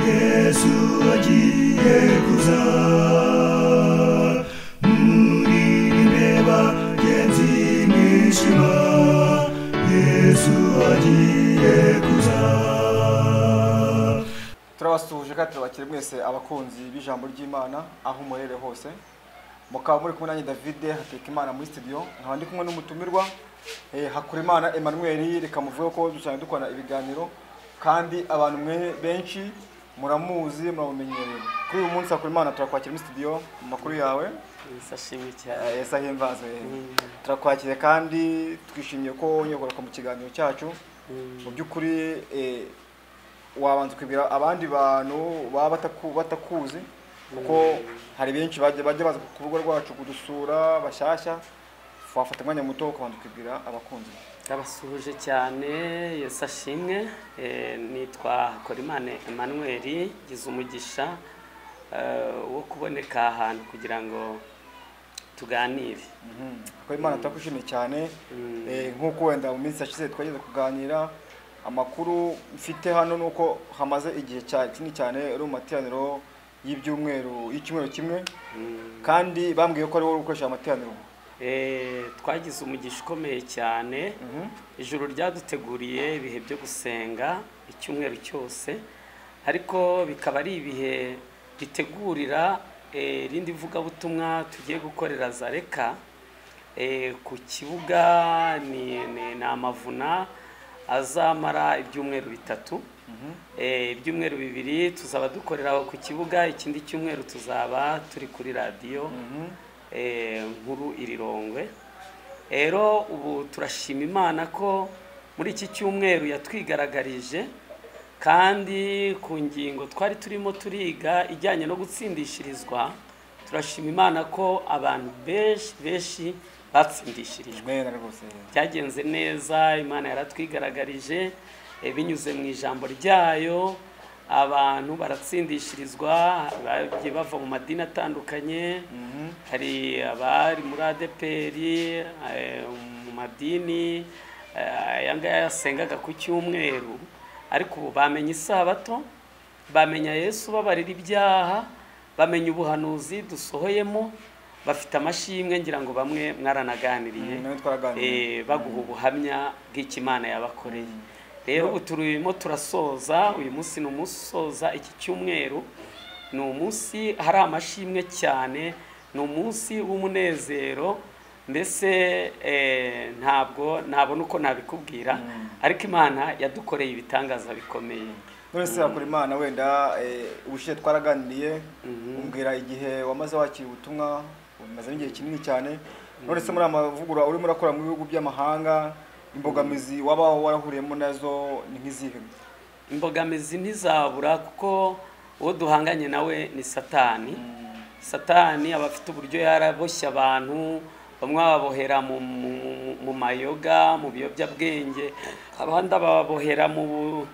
yesu agiye kuza muririmbe bagenzi mwishima yesu agiye kuza turabasuhuje kandi tubakire mwese abakunzi b'ijambo ry'imana aho umurere hose mukaba muri kumwe nanjye david hatekimana muri studio nkaba ndi kumwe n'umutumirwa eh, hakurimana emmanuel reka muvuge ko dusanzwe dukorana ibiganiro kandi abantu mwe benshi muramuzi muramumenyereye kuri uyu munsi hakurimana turakwakira muri studio mu makuru yawe sashimi cyane Eh, esa himbazo eh. turakwakiriye kandi twishimiye ko wonyogoraga mu kiganiro cyacu mu by'ukuri eh, wabanza ukibwira abandi bantu baba bataku- batakuzi kuko hari benshi bajya bajya baza ku rubuga rwacu kudusura bashyashya wafata umwanya muto ukabanza ukibwira abakunzi ndabasuhuje cyane yose ashimwe Eh, nitwa hakorimana emmanuel ngize umugisha eh, wo kuboneka ahantu kugira ngo tuganire ko imana turakwishimiye cyane Mm. eh, nk'uko wenda mu minsi yashize twageze kuganira amakuru mfite hano ni uko hamaze igihe cya- kinini cyane uri mu materaniro y'ibyumweru y'icyumweru kimwe Mm. kandi bambwiye ko ari wowe ukoresha amateraniro Eh, twagize umugisha ukomeye cyane ijuru ryaduteguriye ibihe byo gusenga icyumweru cyose ariko bikaba ari ibihe bitegurira eh, irindi vugabutumwa tugiye gukorera zareka Eh, ku kibuga ni ni- ni amavuna azamara ibyumweru bitatu Eh, ibyumweru bibiri tuzaba dukorera aho ku kibuga ikindi cyumweru tuzaba turi kuri radiyo eh, nkuru irirongwe rero ubu turashima imana ko muri iki cyumweru yatwigaragarije kandi ku ngingo twari turimo turiga ijyanye no gutsindishirizwa turashima imana ko abantu benshi benshi batsindishirijwe neza rwose byagenze neza imana yaratwigaragarije eh, binyuze mu ijambo ryayo abantu baratsindishirizwa bagiye bava mu madini atandukanye hari abari muri adeperi mu madini eh, aya ngaya yasengaga ku cyumweru ariko ubu bamenye isabato bamenya yesu babarira ibyaha bamenya ubuhanuzi dusohoyemo bafite amashimwe ngira ngo bamwe Mm, nawe mwaranaganiriye twaraganiriye. Eh, baguha ubuhamya bw'ikimana yabakoreye rero ubu turimo turasoza uyu munsi ni umunsi usoza iki cyumweru ni umunsi hari amashimwe cyane ni umunsi w'umunezero mbese eh, ntabwo ntabona uko nabikubwira ariko imana yadukoreye ibitangaza bikomeye nonese hakora imana wenda eh, ubushize twaraganiriye umbwira igihe wamaze wakira ubutumwa umaze n'igihe kinini cyane nonese muri aya mavugurura urimo urakora mu bihugu by'amahanga imbogamizi waba warahuriyemo nazo ni nk'izihe imbogamizi ntizabura kuko uwo duhanganye nawe ni satani satani aba afite uburyo yaraboshye abantu bamwe bababohera mu, mu, mu- mu mayoga mu biyobyabwenge abandi ababohera mu,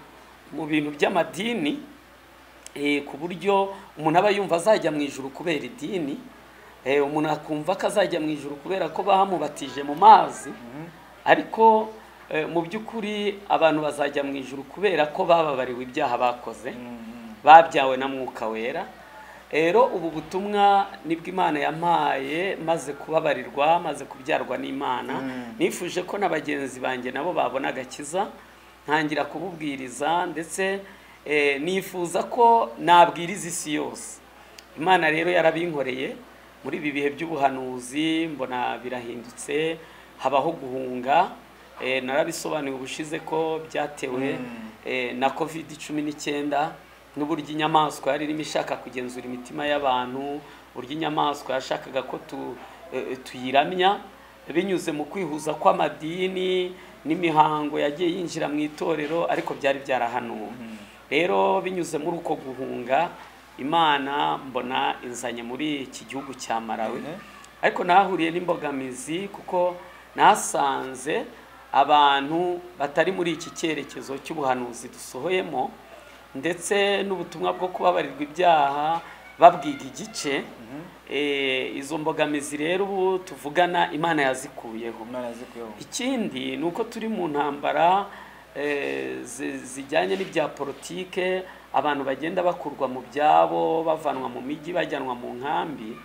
mu bintu by'amadini eh, ku buryo umuntu aba yumva azajya mu ijuru kubera idini eh, umuntu akumva ko azajya mu ijuru kubera ko bamubatije mu mazi ariko eh, mu by'ukuri abantu bazajya mu ijuru kubera ko bababariwe ibyaha bakoze babyawe na mwuka wera rero ubu butumwa nibwo imana yampaye maze kubabarirwa maze kubyarwa n'imana nifuje ko na bagenzi banjye nabo babona agakiza ntangira kububwiriza ndetse eh, nifuza ko nabwiriza isi yose imana rero yarabinkoreye muri ibi bihe by'ubuhanuzi mbona birahindutse habaho guhunga eh, narabisobanuye ubushize ko byatewe eh, na covid cumi n'icyenda n'uburyo inyamaswa yari irimo ishaka kugenzura imitima y'abantu uburyo inyamaswa yashakaga ko tu, eh, tuyiramya binyuze mu kwihuza kw'amadini n'imihango yagiye yinjira mu itorero ariko byari byarahanuwe rero binyuze muri uko guhunga imana mbona inzanye muri iki gihugu cya marawi Mhm. ariko nahahuriye n'imbogamizi kuko nasanze abantu batari muri iki cyerekezo cy'ubuhanuzi dusohoyemo ndetse n'ubutumwa bwo kubabarirwa ibyaha babwiga igice Eh, izo mbogamizi rero ubu tuvugana imana yazikuyeho umwana yazikuyeho ikindi ni uko turi mu ntambara eh, zi- zijyanye n'ibya politike abantu bagenda bakurwa mu byabo bavanwa mu mijyi bajyanwa mu nkambi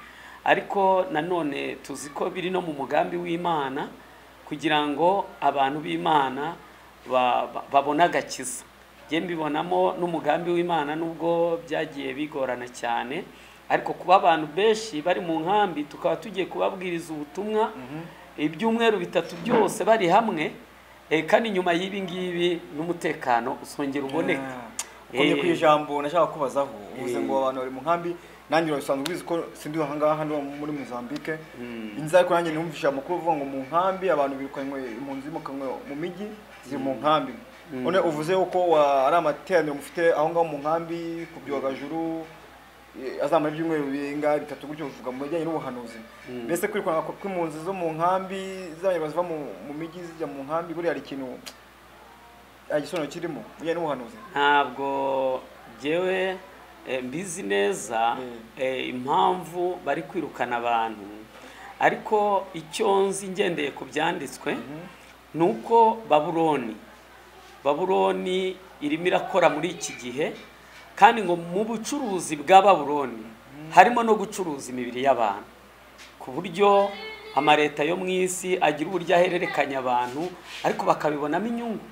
ariko nanone tuzi ko biri no mu mugambi w'imana kugira ngo abantu b'imana ba- ba- babone agakiza njye mbibonamo n'umugambi w'imana nubwo byagiye bigorana cyane ariko kuba abantu benshi bari mu nkambi tukaba tugiye kubabwiriza ubutumwa ibyumweru bitatu byose bari hamwe eh, kandi nyuma y'ibi ngibi n'umutekano usongera uboneka ukomeye Eh. ku ijambo nashaka kubazaho uvuze Eh. ngo abantu bari mu nkambi nanjye urabisanzwe ubizi ko sindi ahangaha hano muri Mozambique inzara ariko nanjye numvisha amakuru avuga ngo mu nkambi abantu birukanywe impunzi zimukanwe mu mijyi ziri mu nkambi none uvuze yuko wa- ari amateraniro mufite aho ngaho mu nkambi ku byogajuru eh, azamara ibyumweru birenga bitatu gutyo bivuga mu bijyanye n'ubuhanuzi mbese kwirukana kw'impunzi zo mu nkambi z'abanyarwanda ziva mu mu mijyi zijya mu nkambi buriya hari ikintu hari igisobanuro kirimo mu bijyanye n'ubuhanuzi ntabwo jyewe eh, mbizi neza Mm. eh, impamvu bari kwirukana abantu ariko icyo nzi ngendeye ku byanditswe ni uko baburoni baburoni irimo irakora muri iki gihe kandi ngo mu bucuruzi bwa baburoni harimo no gucuruza imibiri y'abantu ku buryo amaleta yo mu isi agira uburyo ahererekanya abantu ariko bakabibonamo inyungu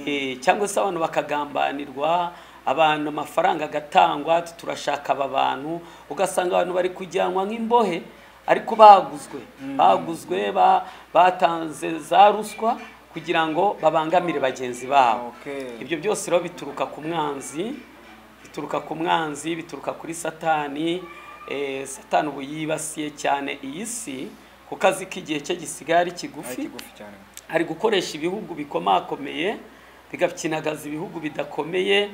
Eh, cyangwa se abantu bakagambanirwa abantu amafaranga agatangwa ati turashaka aba bantu ugasanga abantu bari kujyanwa nk'imbohe ariko baguzwe baguzwe ba- batanze za ruswa kugira ngo babangamire bagenzi babo Okay. ibyo byose rero bituruka ku mwanzi bituruka ku mwanzi bituruka kuri satani eh, satani ubu yibasiye cyane iyi si kuko azi ko igihe cye gisigaye ari ari kigufi kigufi cyane ari gukoresha ibihugu bikomakomeye bigakinagaza ibihugu bidakomeye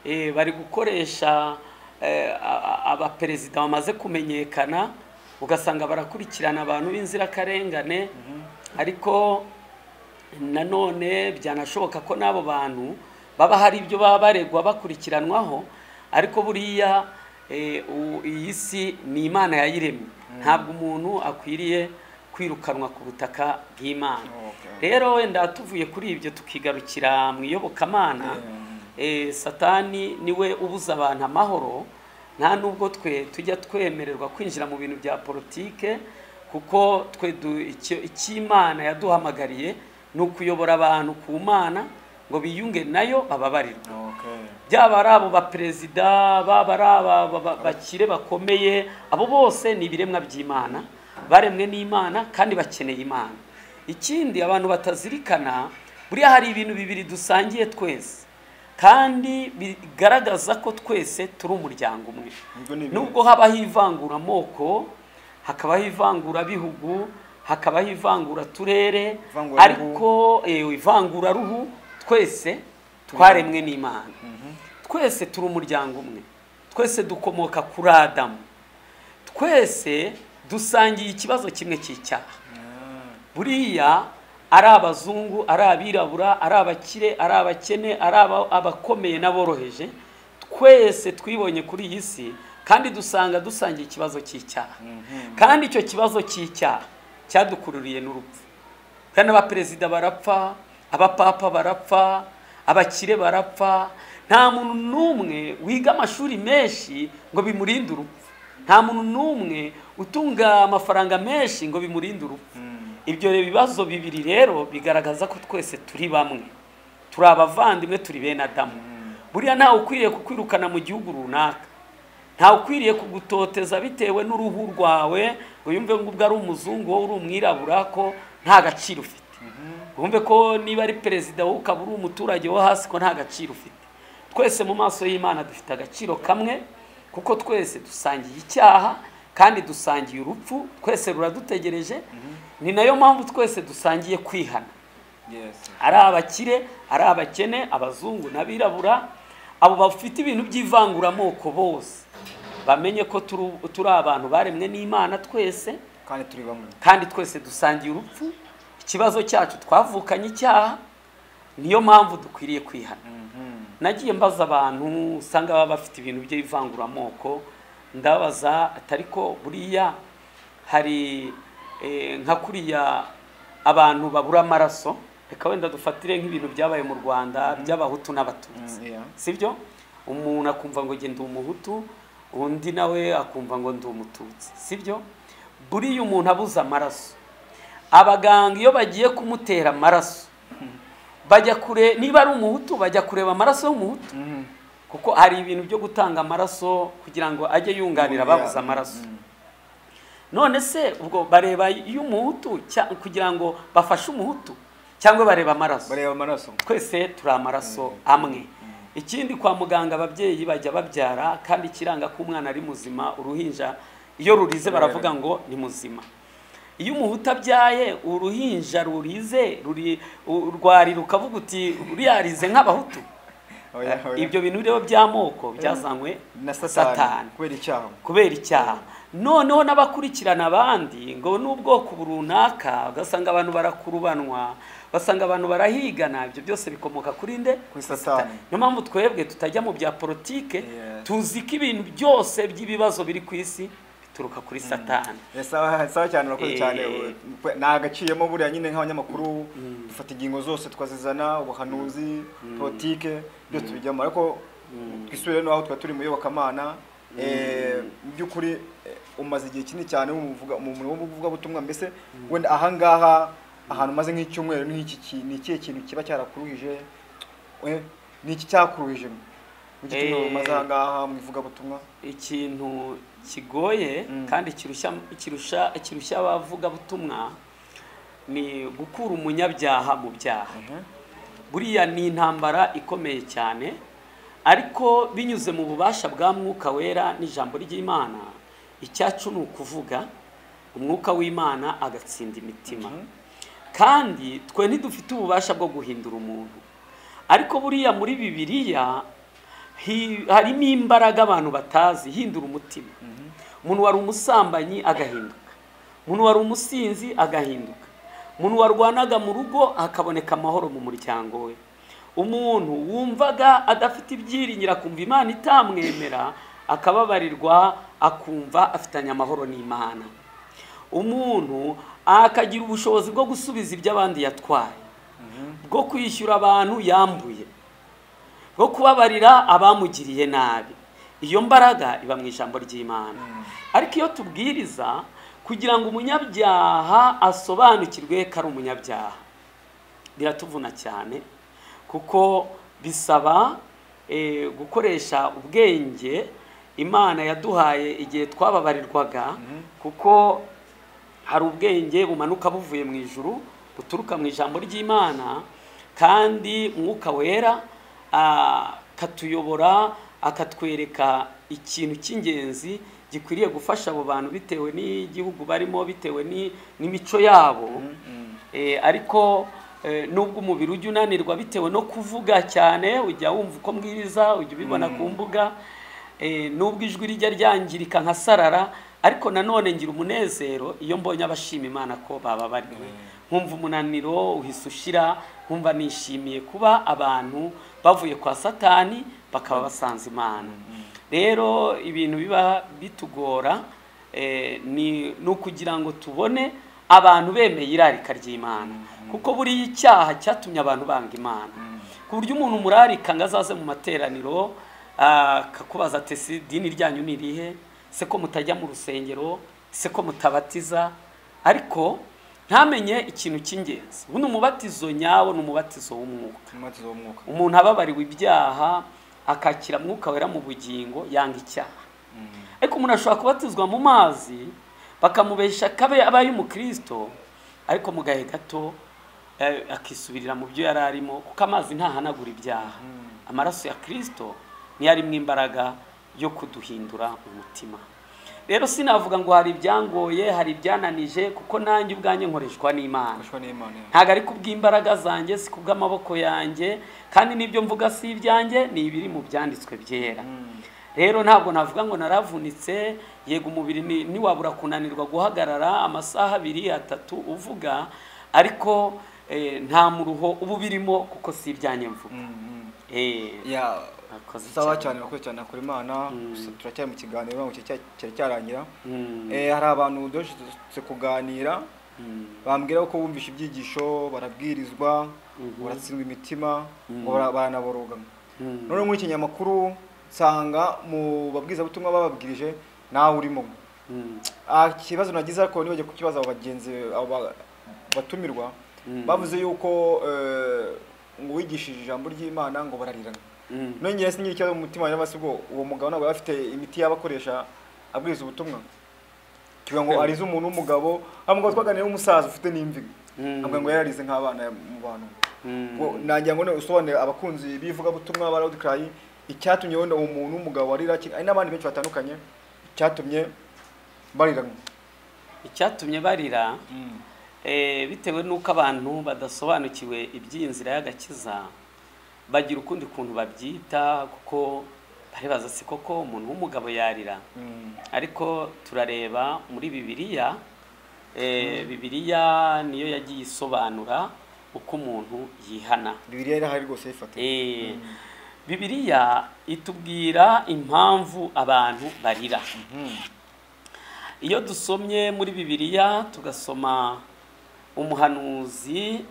eh, bari gukoresha eh, a- a- abaperezida bamaze kumenyekana ugasanga barakurikirana abantu b'inzirakarengane ariko nanone byanashoboka ko n'abo bantu baba hari ibyo baba baregwa bakurikiranwaho ariko buriya eh, u- iyi si ni imana yayiremye ntabwo umuntu akwiriye kwirukanwa ku butaka bw'imana Okay. rero wenda tuvuye kuri ibyo tukigarukira mu iyobokamana eh, satani niwe ubuza abantu amahoro nta nubwo twe tujya twemererwa kwinjira mu bintu bya politike kuko twe du- icyo icy'imana yaduhamagariye ni ukuyobora abantu ku mana ngo biyunge nayo bababarirwe Okay. byaba ari abo baperezida baba ari aba ba- ba- bakire bakomeye abo bose ni ibiremwa by'imana baremwe n'imana kandi bakeneye imana ikindi abantu batazirikana buriya hari ibintu bibiri dusangiye twese kandi bigaragaza ko twese turi umuryango umwe Ubwo ni ibintu- nubwo habaho ivangura amoko hakabaho ivangura bihugu hakabaho ivangura turere Ivanguraruhu. ariko eh, ivanguraruhu twese twaremwe n'imana twese turi umuryango umwe twese dukomoka kuri adamu twese dusangiye ikibazo kimwe cy'icyaha buriya ari abazungu ari abirabura ari abakire ari abakene ari aba- abakomeye n'aboroheje twese twibonye kuri iyi si kandi dusanga dusangiye ikibazo cy'icyaha kandi icyo kibazo cy'icyaha cyadukururiye n'urupfu kandi abaperezida barapfa abapapa barapfa abakire barapfa nta muntu n'umwe wiga amashuri menshi ngo bimurinde urupfu nta muntu n'umwe utunga amafaranga menshi ngo bimurinde urupfu ibyo bibazo bibiri rero bigaragaza ko twese turi bamwe turi abavandimwe turi bene adamu buriya ntawe ukwiriye kukwirukana mu gihugu runaka ntawe ukwiriye kugutoteza bitewe n'uruhu rwawe ngo yumve ngo ubwo ari umuzungu wowe uri umwirabura ko nta gaciro ufite wumve ko niba ari perezida wowe ukaba uri umuturage wo hasi ko nta gaciro ufite twese mu maso y'imana dufite agaciro kamwe kuko twese dusangiye icyaha kandi dusangiye urupfu twese ruradutegereje ni nayo mpamvu twese dusangiye kwihana Yes. ari abakire ari abakene abazungu n'abirabura abo bafite ibintu by'ivanguramoko bose bamenye ko turu- turi abantu baremwe n'imana twese kandi turi bamwe kandi twese dusangiye urupfu ikibazo cyacu twavukanye icyaha niyo mpamvu dukwiriye kwihana nagiye mbaza abantu usanga baba bafite ibintu by'ivanguramoko ndabaza atari ko buriya hari eh, nka kuriya abantu babura amaraso reka wenda dufatire nk'ibintu byabaye mu rwanda by'abahutu n'abatutsi Mm, yeah. sibyo umuntu akumva ngo genda umuhutu undi nawe akumva ngo ndi umututsi sibyo buriya umuntu abuze amaraso abaganga iyo bagiye kumutera amaraso bajya kure niba ari umuhutu bajya kureba amaraso y'umuhutu Mhm. kuko hari ibintu byo gutanga amaraso kugira ngo ajye yunganira ababuze amaraso Mm. none se ubwo bareba y'umuhutu cya- kugira ngo bafashe umuhutu cyangwa bareba amaraso bareba amaraso twese turi amaraso amwe ikindi kwa muganga ababyeyi bajya babyara kandi ikiranga ko umwana ari muzima uruhinja iyo rurize baravuga ngo ni muzima iyo umuhutu abyaye uruhinja rurize ruri u- rwari rukavuga uti uriya arize nk'abahutu Oya, oya. ibyo bintu rero by'amoko byazanywe na satani satani kubera icyaha kubera icyaha noneho n'abakurikirana abandi ngo n'ubwoko runaka ugasanga abantu barakurubanwa basanga abantu barahigana ibyo byose bikomoka kuri nde kuri satani niyo mpamvu twebwe tutajya mu bya politike Yes. tuzi ko ibintu byose by'ibibazo biri ku isi bituruka kuri satani Eh, sawa sawa cyane urakoze Eh. cyane we- nta agaciyemo buriya nyine nk'abanyamakuru dufata ingingo zose tukazizana ubuhanuzi politike byose tubijyamo ariko twisubire n'aho twari turi mu iyobokamana Eh, mu by'ukuri eh, umaze igihe kinini cyane wumuvuga- mu murimo w'ubuvugabutumwa mbese wenda ahangaha ahantu umaze nk'icyumweru n'iki ki- ni ikihe kintu kiba cyarakuruhije Eh, ni iki cyakuruhije mu Eh. gihe umaze ahangaha mu ivugabutumwa ikintu kigoye Mm. kandi kirushya kirusha kirushya abavugabutumwa ni gukura umunyabyaha mu byaha buriya ni intambara ikomeye cyane ariko binyuze mu bubasha bwa mwuka wera n'ijambo ry'imana icyacu ni ukuvuga umwuka w'imana agatsinda imitima kandi twe ntidufite ububasha bwo guhindura umuntu ariko buriya muri bibiliya hi- harimo imbaraga abantu batazi ihindura umutima umuntu wari umusambanyi agahinduka umuntu wari umusinzi agahinduka umuntu warwanaga mu rugo hakaboneka amahoro mu muryango we umuntu wumvaga adafite ibyiringiro akumva imana itamwemera akababarirwa akumva afitanye amahoro n'imana umuntu akagira ubushobozi bwo gusubiza ibyo abandi yatwaye bwo kwishyura abantu yambuye bwo kubabarira abamugiriye nabi iyo mbaraga iba mu ijambo ry'imana ariko iyo tubwiriza kugira ngo umunyabyaha asobanukirwe ko ari umunyabyaha biratuvuna cyane kuko bisaba eh, gukoresha ubwenge imana yaduhaye igihe twababarirwaga kuko hari ubwenge bumanuka buvuye mu ijuru buturuka mu ijambo ry'imana kandi umwuka wera ah, akatuyobora akatwereka ikintu cy'ingenzi gikwiriye gufasha abo bantu bitewe n'igihugu barimo bitewe ni- n'imico yabo Eh, ariko eh, nubwo umubiri ujya unanirwa bitewe no kuvuga cyane ujya wumva uko mbwiriza ujya ubibona ku mbuga Eh, nubwo ijwi rijya ryangirika nka sarara ariko nanone ngira umunezero iyo mbonye abashima imana ko bababariwe nkumva umunaniro uhise ushira nkumva nishimiye kuba abantu bavuye kwa satani bakaba basanze imana rero ibintu biba bitugora eh, ni ni ukugira ngo tubone abantu bemeye irarika ry'imana kuko buriya icyaha cyatumye abantu banga imana ku buryo umuntu umurarika ngo azaze mu materaniro ah, akakubaza ati "Ese idini ryanyu ni irihe se ko mutajya mu rusengero se ko mutabatiza ariko ntamenye ikintu cy'ingenzi ubu ni umubatizo nyawo ni umubatizo w'umwuka umubatizo w'umwuka umuntu ababariwe ibyaha akakira mwuka wera mu bugingo yanga icyaha ariko umuntu ashobora kubatizwa mu mazi bakamubesha kabe abaye umukristo ariko mu gahe gato eh, akisubirira mu byo yari arimo kuko amazi ntahanagura ibyaha amaraso ya kristo niyo arimo imbaraga yo kuduhindura umutima rero sinavuga ngo hari ibyangoye hari ibyananije kuko nanjye ubwanjye nkoreshwa n'imana gufashwa n'imana ntabwo ari kubw'imbaraga zanjye si kubw'amaboko yanjye kandi n'ibyo mvuga si ibyanjye ni ibiri mu byanditswe byera rero ntabwo navuga ngo naravunitse yego umubiri ni- ntiwabura kunanirwa guhagarara amasaha abiri atatu uvuga ariko eh, nta muruho uba ubirimo kuko si ibyanjye mvuga Eh, ya Akoze sawa cyane. cyane urakoze cyane kuri imana gusa turacyari mu kiganiro ntabwo cyari- cyari cyarangira mm, Eh, hari abantu duherutse kuganira mm, bambwira ko bumvishe ibyigisho barabwirizwa baratsindwa imitima ngo bara- baranaboroga mm. none muri iki kinyamakuru nsanga mu babwizabutumwa bababwirije nawe urimo Mm. Ah, ikibazo nagize ariko nibajya kukibaza abo bagenzi abo ba- batumirwa Mm. bavuze yuko eh, ngo wigishije ijambo ry'imana ngo bararirana Mm. nongeye singira ikibazo mu mutima wanjye ubwo uwo mugabo ntabwo yari afite imiti y'abakoresha abwiriza ubutumwa tuvuga ngo arize umuntu w'umugabo wa mugabo twaganira w'umusaza ufite n'imvi Mm. avuga ngo yararize nk'abana mu bantu Mm. ngo nagira ngo none usobanure abakunzi b'ivugabutumwa ba Loud Cry icyatumye wenda uwo muntu w'umugabo warira ki- hari n'abandi benshi batandukanye icyatumye bariranwa icyatumye barira eh, bitewe n'uko abantu badasobanukiwe iby'iyi nzira y'agakiza bagira ukundi kuntu babyita kuko baribaza si koko umuntu w'umugabo yarira ariko turareba muri bibiliya eh, bibiliya niyo yagiye isobanura uko umuntu yihana bibiriya irahari rwose yifate Eh, bibiliya itubwira impamvu abantu barira iyo dusomye muri bibiliya tugasoma umuhanuzi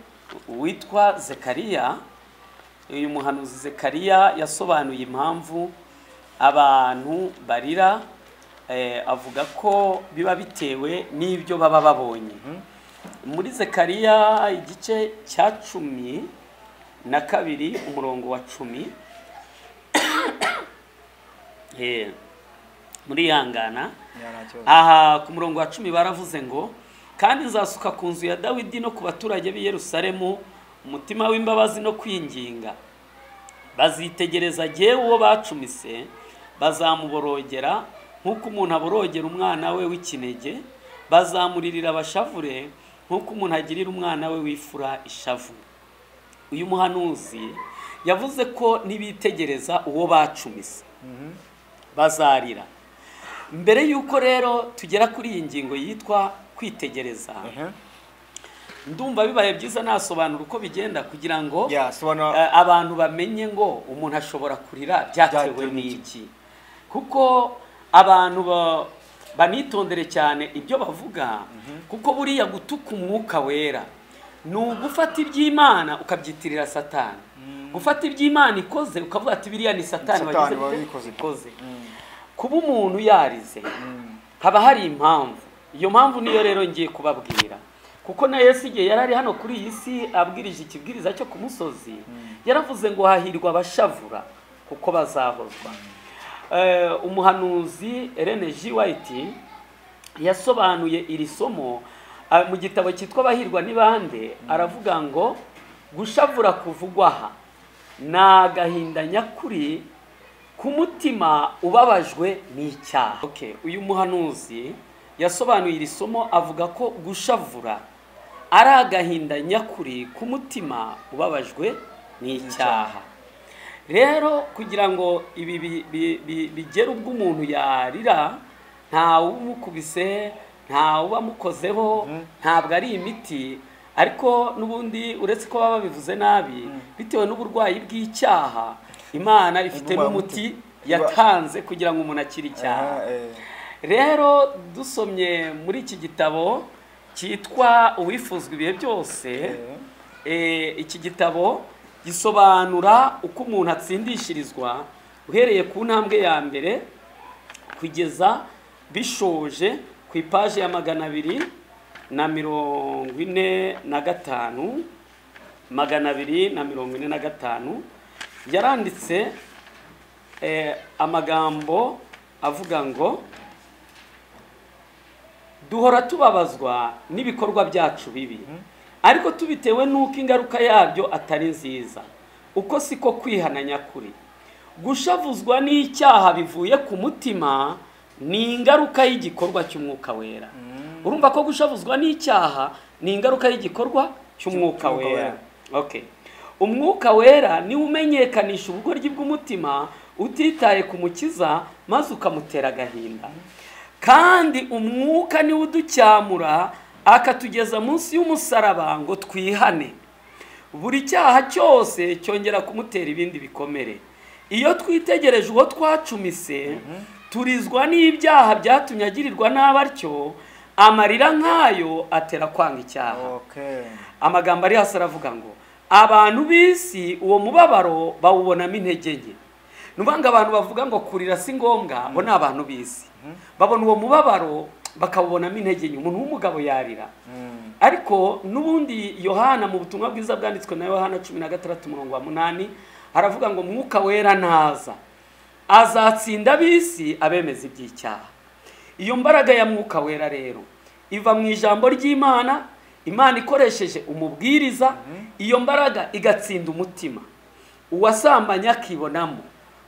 witwa zekariya uyu muhanuzi zekariya yasobanuye impamvu abantu barira eh, avuga ko biba bitewe n'ibyo baba babonye muri zekariya igice cya cumi na kabiri umurongo wa cumi Eh, murihangana aha ku murongo wa cumi baravuze ngo kandi nzasuka ku nzu ya dawidi no ku baturage b'i yerusalemu umutima w'imbabazi no kwinginga bazitegereza jyewe uwo bacumise bazamuborogera nk'uko umuntu aborogera umwana we w'ikinege bazamuririra abashavure nk'uko umuntu agirira umwana we w'ifura ishavu uyu muhanuzi yavuze ko nibitegereza uwo bacumise bazarira mbere y'uko rero tugera kuri iyi ngingo yitwa kwitegereza ndumva bibaye byiza nasobanura uko bigenda kugira ngo yasobanura eh, abantu bamenye ngo umuntu ashobora kurira byatewe Byatewe n'iki? n'iki kuko abantu ba- banitondere cyane ibyo bavuga kuko buriya gutuka umwuka wera ni ugufata iby'imana ukabyitirira satani gufata iby'imana ikoze ukavuga ati biriya ni satani Satani wagize wari gute? ikoze." ikoze kuba umuntu yarize haba hari impamvu iyo mpamvu niyo rero ngiye kubabwira kuko na yesu igihe yari ari hano kuri iyi si abwirije ikibwiriza cyo ku musozi yaravuze ngo hahirwa abashavura kuko bazahozwa Eh, umuhanuzi Ellen G. White yasobanuye iri somo ah, mu gitabo cyitwa abahirwa n'ibande aravuga ngo gushavura kuvugwa aha ni agahinda nyakuri ku mutima ubabajwe n'icyaha okay. uyu muhanuzi yasobanuye iri somo avuga ko gushavura ari agahinda nyakuri ku mutima ubabajwe n'icyaha rero kugira ngo ibi bi- bi- bi- bigere ubwo umuntu yarira nta wumukubise nta ubamukozeho ntabwo ari imiti ariko n'ubundi uretse ko baba babivuze nabi bitewe n'uburwayi bw'icyaha imana ifite Indwara n'umuti y'umutima. yatanze kugira ngo umuntu akire icyaha rero dusomye muri iki gitabo cyitwa uwifuzwa ibihe byose eh, iki gitabo gisobanura uko umuntu atsindishirizwa uhereye ku ntambwe ya mbere kugeza bishoje ku ipaji ya magana abiri na mirongo ine na gatanu magana abiri na mirongo ine na gatanu yaranditse eh, amagambo avuga ngo duhora tubabazwa n'ibikorwa byacu bibi ariko tubitewe n'uko ingaruka yabyo atari nziza uko siko kwihana nyakuri gushavuzwa n'icyaha bivuye ku mutima ni ingaruka y'igikorwa cy'umwuka wera urumva ko gushavuzwa n'icyaha ni ingaruka y'igikorwa cy'umwuka Cy'umwuka wera wera. okay umwuka wera niwo umenyekanisha ubugoryi bw'umutima utitaye ku mukiza maze ukamutera agahinda kandi umwuka niwe uducyamura akatugeza munsi y'umusaraba ngo twihane buri cyaha cyose cyongera kumutera ibindi bikomere iyo twitegereje uwo twacumise turizwa n'ibyaha byatumye agirirwa nabi atyo amarira nk'ayo atera kwanga icyaha amagambo ari hasi aravuga ngo abantu b'isi uwo mubabaro bawubonamo intege nke ni ukuvuga ngo abantu bavuga ngo kurira si ngombwa bo ni abantu bizi babona uwo mubabaro bakawubonamo intege nke umuntu w'umugabo yarira ariko n'ubundi yohana mu butumwa bwiza bwanditswe na yohana cumi na gatandatu umurongo wa munani haravuga ngo mwuka wera ntaza azatsinda ab'isi abemeza iby'icyaha iyo mbaraga ya mwuka wera rero iva mu ijambo ry'imana imana ikoresheje umubwiriza iyo mbaraga igatsinda umutima uwasambanya akibonamo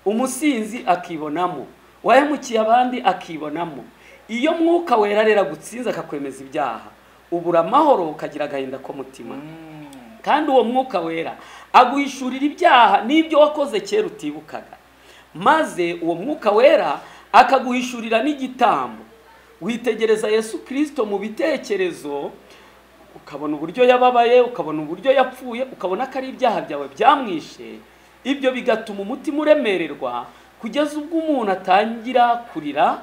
umusinzi akibonamo uwahemukiye abandi akibonamo iyo mwuka wera rero agutsinze akakwemeza ibyaha ubura amahoro ukagira agahinda k'umutima kandi uwo mwuka wera aguhishurira ibyaha n'ibyo wakoze kera utibukaga maze uwo mwuka wera akaguhishurira n'igitambo witegereza yesu kirisito mu bitekerezo ukabona uburyo yababaye ukabona uburyo yapfuye ukabona ko ari ibyaha byawe byamwishe ibyo bigatuma umutima uremererwa kugeza ubwo umuntu atangira kurira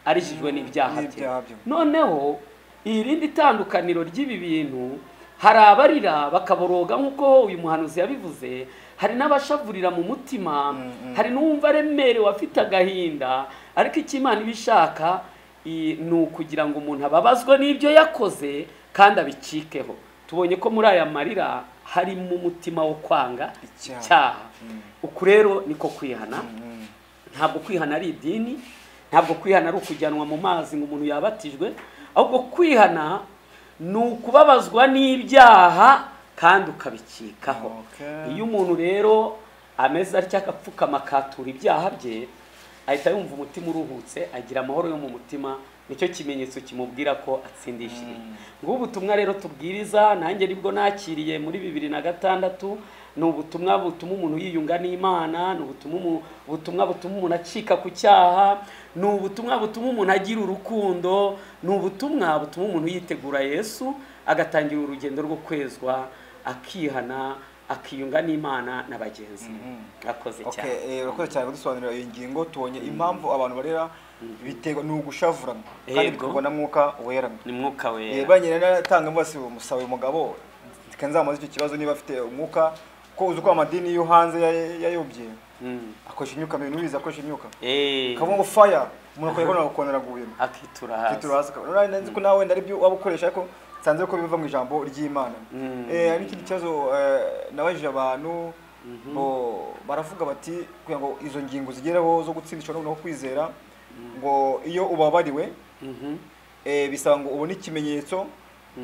arijijwe n'ibyaha bye N'ibyaha bye. noneho irindi tandukaniro ry'ibi bintu hari abarira bakaboroga nk'uko uyu muhanuzi yabivuze hari n'abashavurira mu mutima hari n'uwumva aremerewe afite agahinda ariko icyo imana iba ishaka i- ni ukugira ngo umuntu ababazwe n'ibyo yakoze kandi abicikeho tubonye ko muri aya marira harimo umutima wo kwanga Icyaha. icyaha uku rero niko kwihana ntabwo kwihana ari idini ntabwo kwihana ari ukujyanwa mu mazi ngo umuntu yabatijwe ahubwo kwihana ni ukubabazwa n'ibyaha kandi ukabikikaho Okay. iyo umuntu rero ameze atya akapfukama akatura ibyaha bye ahita yumva umutima uruhutse agira amahoro yo mu mutima nicyo kimenyetso kimubwira ko atsindishije ngubu ubutumwa rero tubwiriza nanjye nibwo nakiriye muri bibiri na gatandatu ni ubutumwa butuma umuntu yiyunga n'imana ni ubutumwa umu- ubutumwa butuma umuntu acika ku cyaha ni ubutumwa butuma umuntu agira urukundo ni ubutumwa butuma umuntu yitegura yesu agatangira urugendo rwo kwezwa akihana akiyunga n'imana na bagenzi be akoze cyane Okay, eh, urakoze cyane kudusobanurira iyo ngingo tubonye impamvu abantu barera biterwa ni ugushavurana kandi Yego. biterwa na mwuka wera ni mwuka Eh, wera banyine natanga mbose umusaba uyu mugabo kanzamuze icyo kibazo niba afite umwuka ko uzi ko amadini yo hanze ya- yayobye Mm. akoresha imyuka mibi n'ubizi akoresha imyuka Eh, kavuga ngo fire umuntu akayibona akabona guhima akitura hasi Petero hasi akabona urabona nzi ko nawe wenda aribyo waba ukoresha ariko nsanze ko biva mu ijambo ry'imana Mm. Eh, hari n'ikindi kibazo eh, nabajije abantu bo- baravuga bati kugira ngo izo ngingo zigereho zo gutsindisha no kwizera ngo iyo ubabariwe Mhm. eh, bisaba ngo ubone ikimenyetso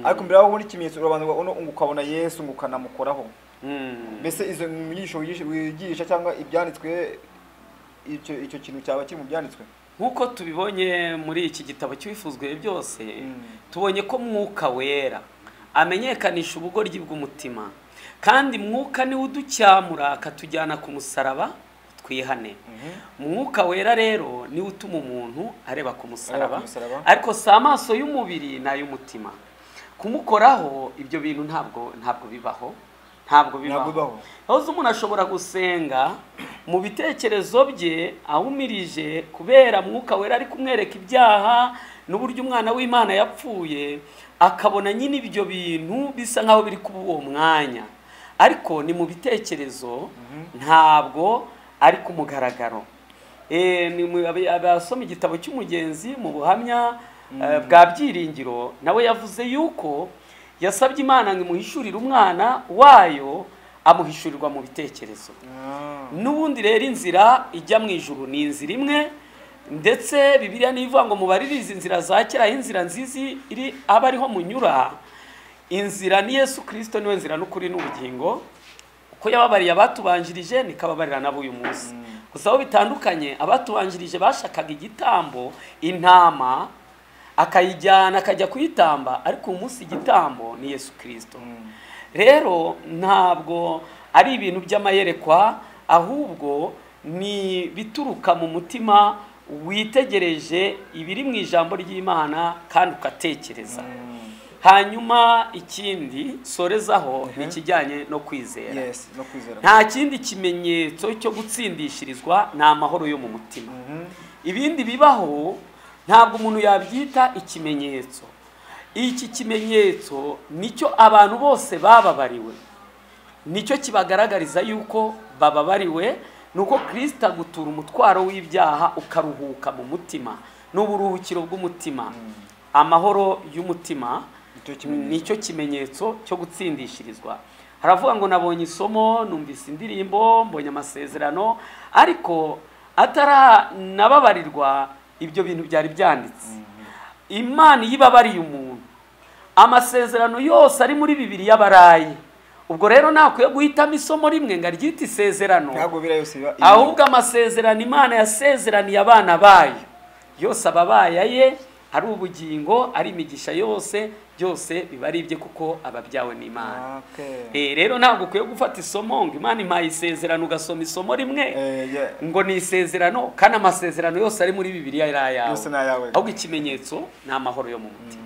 ariko mbere y'aho ubona ikimenyetso urabanza ukabona- ukabona yesu ngo ukanamukoraho Mm. mbese izo nyigisho wigisha- wigisha cyangwa ibyanditswe icyo icyo kintu cyaba kiri mu byanditswe nk'uko tubibonye muri iki gitabo cy'ibifuzwe byose tubonye ko mwuka wera amenyekanisha ubugoryi bw'umutima kandi mwuka niwe uducyamura akatujyana ku musaraba twihane mwuka wera rero niwe utuma umuntu areba ku Areba musaraba ku musaraba. ariko si amaso y'umubiri ni ay'umutima kumukoraho ibyo bintu ntabwo ntabwo bibaho Ntabwo ntabwo bibaho. bibaho ahubwo umuntu ashobora gusenga mu bitekerezo bye ahumirije kubera mwuka wera ari kumwereka ibyaha n'uburyo umwana w'imana yapfuye akabona nyine ibyo bintu bisa nk'aho biri kuba uwo mwanya ariko ni mu bitekerezo ntabwo ari ku mugaragaro Eh, ni mu- ab- abasoma igitabo cy'umugenzi mu buhamya eh, bwa byiringiro nawe yavuze yuko yasabye imana ngo imuhishurire umwana wayo amuhishurirwa mu bitekerezo n'ubundi rero inzira ijya mu ijuru ni inzira imwe ndetse bibiliya ntivuga ngo mubarire izi nzira za kera aho inzira nziza iri aba ariho munyura inzira ni yesu kirisito niwe nzira n'ukuri n'ubugingo uko yababariye abatubanjirije niko ababarira nabo uyu munsi gusa aho bitandukanye abatubanjirije bashakaga igitambo intama akayijyana akajya kuyitamba ariko uyu munsi igitambo ni yesu kirisito rero ntabwo ari ibintu by'amayerekwa ahubwo ni bituruka mu mutima witegereje ibiri mu ijambo ry'imana kandi ugatekereza hanyuma ikindi sorezaho ni ikijyanye no kwizera yes no kwizera nta kindi kimenyetso cyo gutsindishirizwa ni amahoro yo mu mutima ibindi bibaho ntabwo umuntu yabyita ikimenyetso iki kimenyetso nicyo abantu bose bababariwe nicyo kibagaragariza yuko bababariwe ni uko kirisita agutura umutwaro w'ibyaha ukaruhuka mu mutima n'uburuhukiro bw'umutima amahoro y'umutima nicyo kimenyetso nicyo kimenyetso cyo gutsindishirizwa haravuga ngo nabonye isomo numvise indirimbo mbonye amasezerano ariko ataranababarirwa ibyo bintu byari byanditse imana iyo ibabariye umuntu amasezerano yose ari muri bibiri y'abaraye ubwo rero nakwiye guhitamo isomo rimwe ngo aryite isezerano ntabwo biriya yose biba ibi. ahubwo amasezerano imana yasezeraniye abana bayo yose ababaya ye ari ubugingo ari imigisha yose byose biba ari ibye kuko ababyawe n'imana Okay. Eh, rero ntabwo ukwiye gufata isomo ngo imana impaye isezerano ugasoma isomo rimwe Eh, yeah. ngo ni isezerano kandi amasezerano yose ari muri bibiliya ari Yose ni ayawe. ayawe ahubwo ikimenyetso ni amahoro yo mu mutima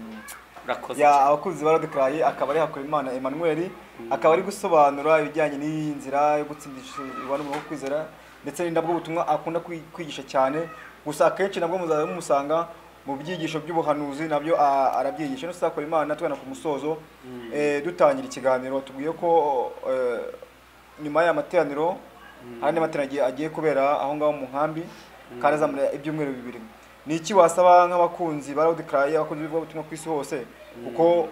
urakoze ya cyane. abakunzi baradekaraye akaba ari hakurimana emmanuel akaba ari gusobanura ibijyanye n'iyi nzira yo gutsindisha abantu mu kwizera ndetse ni nabwo ubutumwa akunda kwi- kwigisha cyane gusa akenshi nabwo muzajya mumusanga mu byigisho by'ubuhanuzi nabyo a- arabyigisha no sakora imana tugana ku musozo eh, dutangira ikiganiro tubwiye ko eh, nyuma y'aya materaniro hari andi materaniro agiye- agiye kubera aho ngaho mu nkambi kandi azamara ibyumweru bibiri ni iki wasaba nk'abakunzi ba radiyo abakunzi b'ivugabutumwa ku isi hose kuko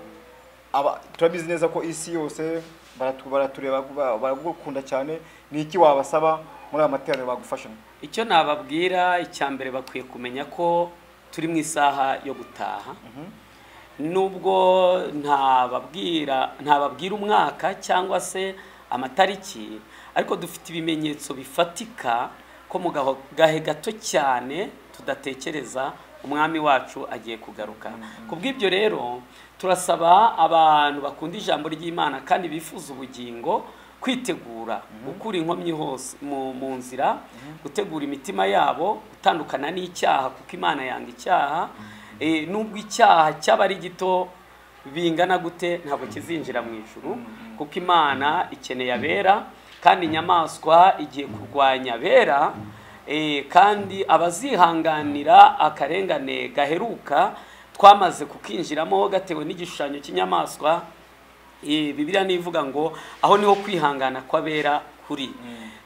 aba- turabizi neza ko isi yose baratu- baratureba ba- baragukunda cyane ni iki wabasaba muri aya materaniro bagufasha icyo nababwira icya mbere bakwiye kumenya ko turi mu isaha yo gutaha nubwo ntababwira ntababwira umwaka cyangwa se amatariki ariko dufite ibimenyetso bifatika ko mu gaho- gahe gato cyane tudatekereza umwami wacu agiye kugaruka ku bw'ibyo rero turasaba abantu bakunda ijambo ry'imana kandi bifuza ubugingo kwitegura gukura inkomyi hose mu mu nzira gutegura imitima yabo gutandukana n'icyaha kuko imana yanga icyaha Eh, nubwo icyaha cyaba ari gito bingana gute ntabwo kizinjira mu ijuru kuko imana ikeneye abera kandi inyamaswa igiye kurwanya abera eh, kandi abazihanganira akarengane gaheruka twamaze kukinjiramo gatewe n'igishushanyo cy'inyamaswa eh, bibiliya nivuga ngo aho niho kwihangana kw'abera kuri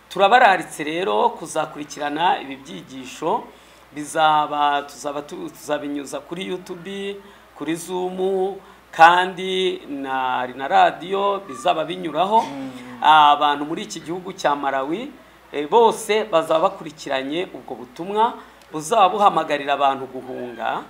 turabararitse rero kuzakurikirana ibi byigisho bizaba tuzaba tu- tuzabinyuza kuri youtube kuri zoom kandi na na radiyo bizaba binyuraho abantu muri iki gihugu cya malawi eh, bose bazaba bakurikiranye ubwo butumwa buzaba buhamagarira abantu guhunga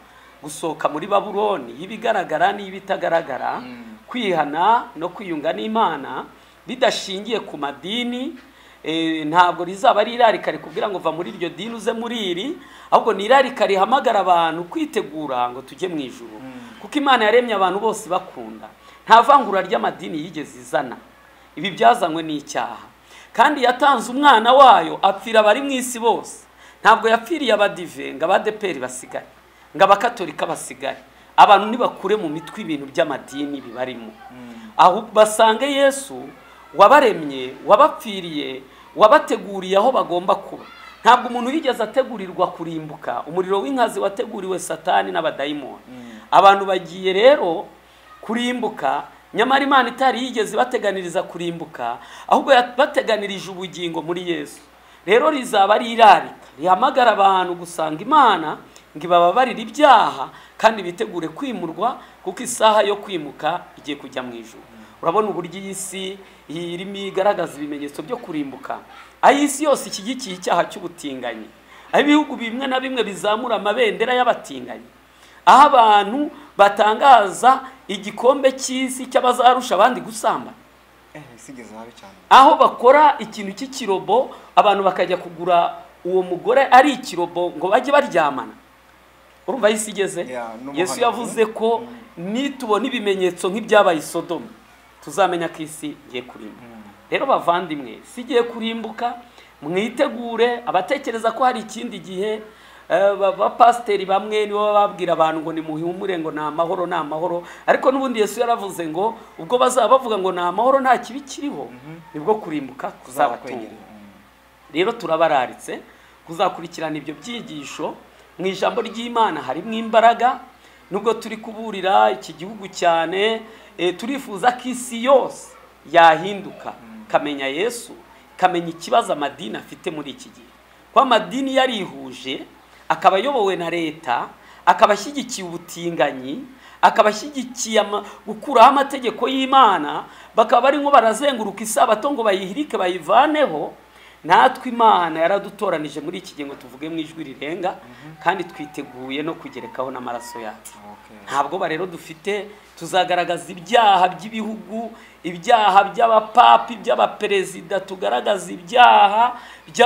gusohoka muri babuloni y'ibigaragara n'ibitagaragara kwihana no kwiyunga n'imana bidashingiye ku madini eh, ntabwo rizaba ari irarika rikubwira ngo va muri iryo dini uze muri iri ahubwo ni irarika rihamagara abantu kwitegura ngo tujye mu ijuru kuko imana yaremye abantu bose bakunda nta vangura ry'amadini yigeze izana ibi byazanywe n'icyaha kandi yatanze umwana wayo apfira abari mu isi bose ntabwo yapfiriye abadive ngo abadeperi basigare ngo abakatolika basigare abantu ntibakure mu mitwe ibintu by'amadini bibarimo aho basange yesu wabaremye wabapfiriye wabateguriye aho bagomba kuba ntabwo umuntu yigeze ategurirwa kurimbuka umuriro w'inkazi wateguriwe satani n'abadayimoni abantu bagiye rero kurimbuka nyamara imana itari yigeze ibateganiriza kurimbuka ahubwo yabateganirije ubugingo muri yesu rero rizaba ari irarika rihamagara abantu gusanga imana ngo ibababarire ibyaha kandi bitegure kwimurwa kuko isaha yo kwimuka igiye kujya mu ijuru urabona uburyo iyi si irimo igaragaza ibimenyetso byo kurimbuka aho isi yose ishyigikiye icyaha cy'ubutinganyi aho ibihugu bimwe na bimwe bizamura amabendera y'abatinganyi aho abantu batangaza igikombe cy'isi cy'abazarusha abandi gusambana eh sigeze habi cyane aho bakora ikintu cy'ikirobo abantu bakajya kugura uwo mugore ari ikirobo ngo bajye baryamana urumva aho isi igeze Ya, n'umuhanuzi. yesu yavuze ko nitubona ibimenyetso nk'ibyabaye i sodomu tuzamenya ko isi igiye kurimbuka rero bavandimwe si igiye kurimbuka mwitegure abatekereza ko hari ikindi gihe eh, ba- bapasiteri bamwe nibo baba babwira abantu ngo nimuhumure ngo ni amahoro ni amahoro ariko n'ubundi yesu yaravuze ngo ubwo bazaba bavuga ngo ni amahoro nta kibi kiriho nibwo kurimbuka kuzabatunga kwegereye rero turabararitse kuzakurikirana ibyo byigisho mu ijambo ry'imana harimo imbaraga nubwo turi kuburira iki gihugu cyane eh, turifuza ko isi yose yahinduka ikamenya yesu akamenya ikibazo amadini afite muri iki gihe kuko amadini yarihuje akaba ayobowe na leta akaba ashyigikiye ubutinganyi akaba ashyigikiye ama- gukuraho amategeko y'imana bakaba barimo barazenguruka isabato ngo bayihirike bayivaneho natwe imana yaradutoranije muri iki gihe ngo tuvuge mu ijwi rirenga kandi twiteguye no kugerekaho n'amaraso yacu Okay. nta bwoba rero dufite tuzagaragaza ibyaha by'ibihugu ibyaha by'abapapi by'abaperezida tugaragaza ibyaha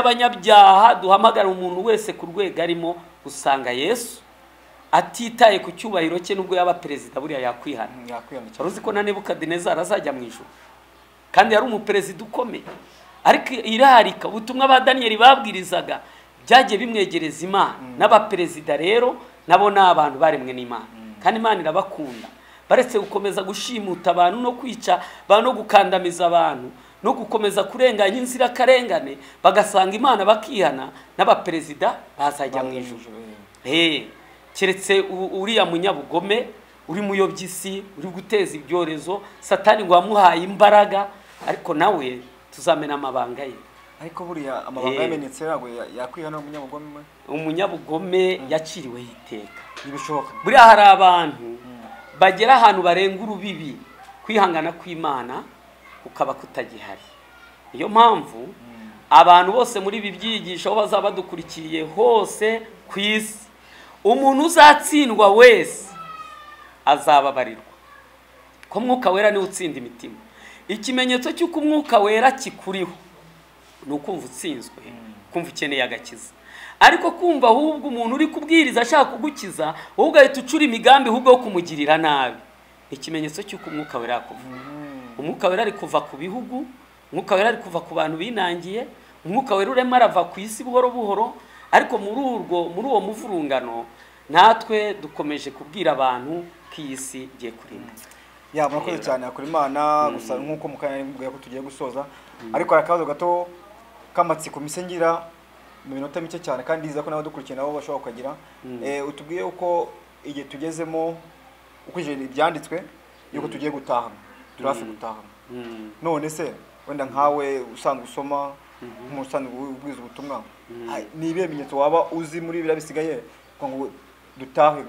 by'abanyabyaha duhamagara umuntu wese ku rwego arimo usanga yesu atitaye ku cyubahiro cye nubwo yaba perezida buriya yakwihana Mm, yakwihana cyane. wari uzi ko na nebukadinezari azajya mu ijuru kandi yari umuperezida ukomeye ariko irarika ubutumwa ba daniyeli babwirizaga byagiye bimwegereza imana n'abaperezida rero nabo ni abantu baremwe n'imana kandi imana irabakunda baretse gukomeza gushimuta abantu no kwica abantu no gukandamiza abantu no gukomeza kurenganya inzirakarengane bagasanga imana bakihana n'abaperezida bazajya mu ijuru Hey, keretse u- uriya munyabugome uri muyobyisi uri guteza ibyorezo satani ngo wamuhaye imbaraga ariko nawe tuzamena amabanga ye ariko buriya amabanga Eh. yamenetse ntabwo ya- yakwihana umunyabugome we umunyabugome yaciriweho iteka ntibishoboka buriya hari abantu bagera ahantu barenga urubibi kwihangana kw'imana kukaba kutagihari niyo mpamvu abantu bose muri ibi byigisho aho bazaba badukurikiye hose ku isi umuntu uzatsindwa wese azababarirwa ko umwuka wera niwe utsinda imitima ikimenyetso cy'uko umwuka wera kikuriho ni ukumva utsinzwe kumva ukeneye agakiza ariko kumva ahubwo umuntu uri kubwiriza ashaka kugukiza wowe ugahita ucura imigambi ahubwo yo kumugirira nabi ni ikimenyetso cy'uko umwuka wera kuva umwuka wera ari kuva ku bihugu umwuka wera ari kuva ku bantu binangiye umwuka wera urema arava ku isi buhoro buhoro ariko muri urwo muri uwo muvurungano natwe dukomeje kubwira abantu ko iyi si igiye kurimbuka ya murakoze cyane hakora imana gusa nk'uko mu kanya mubwira ko tugiye gusoza ariko hari akabazo gato k'amatsiko mise ngira mu minota mike cyane kandi ndizera ko nawe dukurikiye nabo bashobora kukagira Eh, utubwiye uko igihe tugezemo ukurikije ibyanditswe yuko tugiye gutahana turi hafi gutahana Mm. none se wenda nkawe usanga usoma nk'usanzwe ubwiza ubutumwa ha- ni ibihe bimenyetso waba uzi muri biriya bisigaye kugira ngo dutahe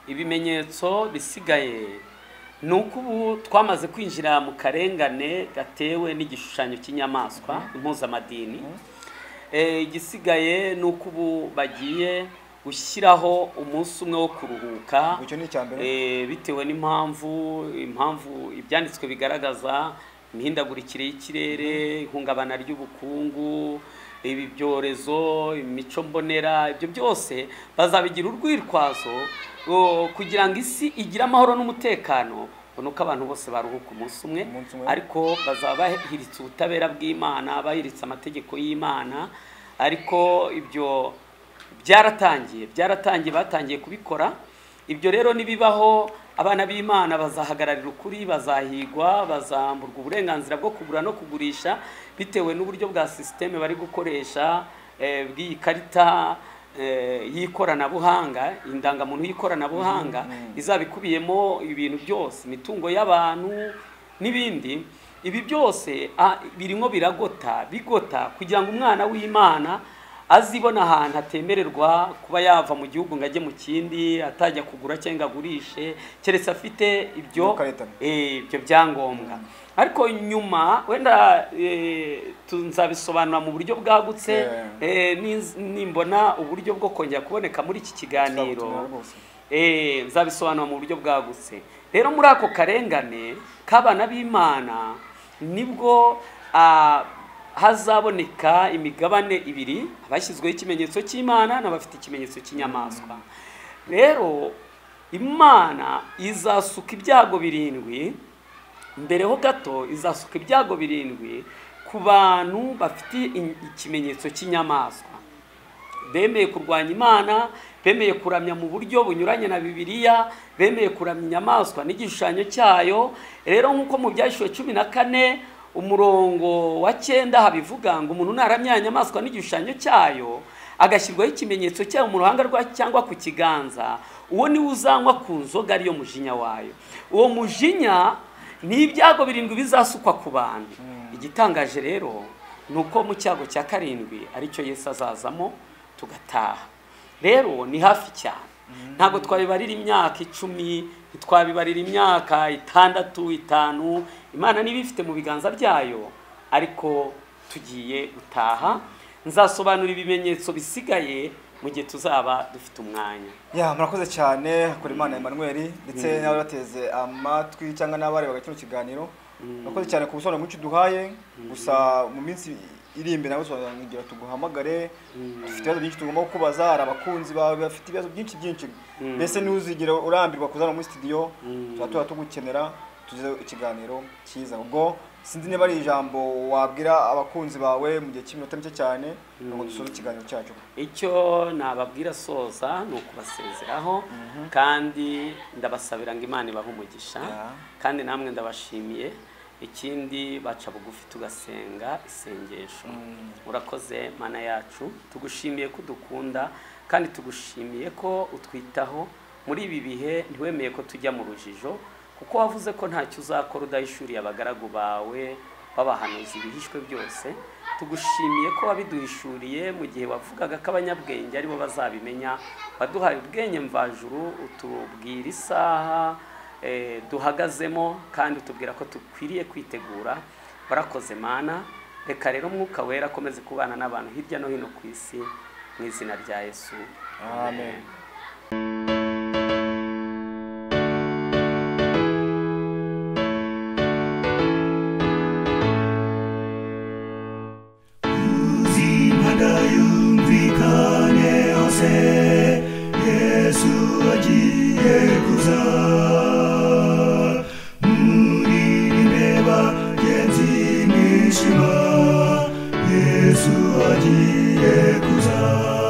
ibimenyetso bisigaye ni uko ubu twamaze kwinjira mu karengane gatewe n'igishushanyo cy'inyamaswa impuzamadini Eh, igisigaye ni uko ubu bagiye gushyiraho umunsi umwe wo kuruhuka icyo ni icya mbere Eh, bitewe n'impamvu impamvu ibyanditswe bigaragaza imihindagurikire y'ikirere ihungabana ry'ubukungu ibi byorezo imico mbonera ibyo byose bazabigira urwitwazo o, kugira ngo isi igire amahoro n'umutekano ubona ko abantu bose baruhuka umunsi umwe Umunsi umwe. ariko bazaba bahiritse ubutabera bw'imana bahiritse amategeko y'imana ariko ibyo byaratangiye byaratangiye batangiye kubikora ibyo rero nibibaho abana b'imana bazahagararira ukuri bazahigwa bazamburwa uburenganzira bwo kugura no kugurisha bitewe n'uburyo bwa sisiteme bari gukoresha eh, bw'iyi karita eh, y'ikoranabuhanga indangamuntu y'ikoranabuhanga izaba ikubiyemo ibintu byose imitungo y'abantu n'ibindi ibi byose ah, birimo biragota bigota kugira ngo umwana w'imana azibona ahantu hatemererwa kuba yava mu gihugu ngo ajye mu kindi atajya kugura cyangwa ngo agurishe keretse afite ibyo Iyo karita. eh, ibyo byangombwa ariko nyuma wenda eh, tu- nzabisobanura mu buryo bwagutse Yeah. eh, niz- nimbona uburyo bwo kongera kuboneka muri iki kiganiro Tuzagutumira rwose. Eh, nzabisobanura mu buryo bwagutse rero muri ako karengane k'abana b'imana nibwo ah, hazaboneka imigabane ibiri abashyizweho ikimenyetso cy'imana n'abafite ikimenyetso cy'inyamaswa rero imana izasuka ibyago birindwi mbere ho gato izasuka ibyago birindwi ku bantu bafite in- ikimenyetso cy'inyamaswa bemeye kurwanya imana bemeye kuramya mu buryo bunyuranye na bibiliya bemeye kuramya inyamaswa n'igishushanyo cyayo rero nk'uko mu byahishuwe cumi na kane umurongo wa cyenda habivuga ngo umuntu naramya inyamaswa n'igishushanyo cyayo agashyirwaho ikimenyetso cyayo mu ruhanga rwa cyangwa ku kiganza uwo niwe uzanywa ku nzoga ariyo mujinya wayo uwo mujinya ni ibyago birindwi bizasukwa ku bantu igitangaje rero ni uko mu cyago cya karindwi aricyo Yesu azazamo tugataha rero ni hafi cyane ntabwo twabibarira imyaka icumi ntitwabibarira imyaka itandatu itanu imana niba ifite mu biganza byayo ariko tugiye gutaha nzasobanura ibimenyetso bisigaye mu gihe tuzaba dufite umwanya ya murakoze cyane hakora imana Emmanuel ndetse n'abari bateze amatwi cyangwa n'abarebaga kino kiganiro murakoze cyane ku busobanuro mwinshi duhaye gusa mu minsi iri imbere nawe tuzagira tuguhamagare dufite ibibazo byinshi tugomba kukubaza hari abakunzi bawe bafite ibibazo byinshi byinshi mbese ntuzigere urambirwa kuzana muri studio tuba tuba tugukenera tugize ikiganiro cyiza ubwo sinzi niba ari ijambo wabwira abakunzi bawe mu gihe cy'iminota mike cyane ngo dusoze ikiganiro cyacu icyo nababwira soza ni ukubasezeraho kandi ndabasabira ngo imana ibahe umugisha Ya. kandi namwe ndabashimiye ikindi baca bugufi tugasenga isengesho urakoze mana yacu tugushimiye ko udukunda kandi tugushimiye ko utwitaho muri ibi bihe ntiwemeye ko tujya mu rujijo kuko wavuze ko ntacyo uzakora udahishuriye abagaragu bawe babahanuza ibihishwe byose tugushimiye ko wabiduhishuriye mu gihe wavugaga ko abanyabwenge aribo bazabimenya waduhaye ubwenge mvajuru utubwira isaha eh, duhagazemo kandi utubwira ko dukwiriye kwitegura barakoze mana reka rero umwuka wera akomeze kubana n'abantu hirya no hino ku isi mu izina rya yesu amen uzima ndayumvikane hose yesu agiye kuza muririmbe bagenzi mwishima yesu agiye kuza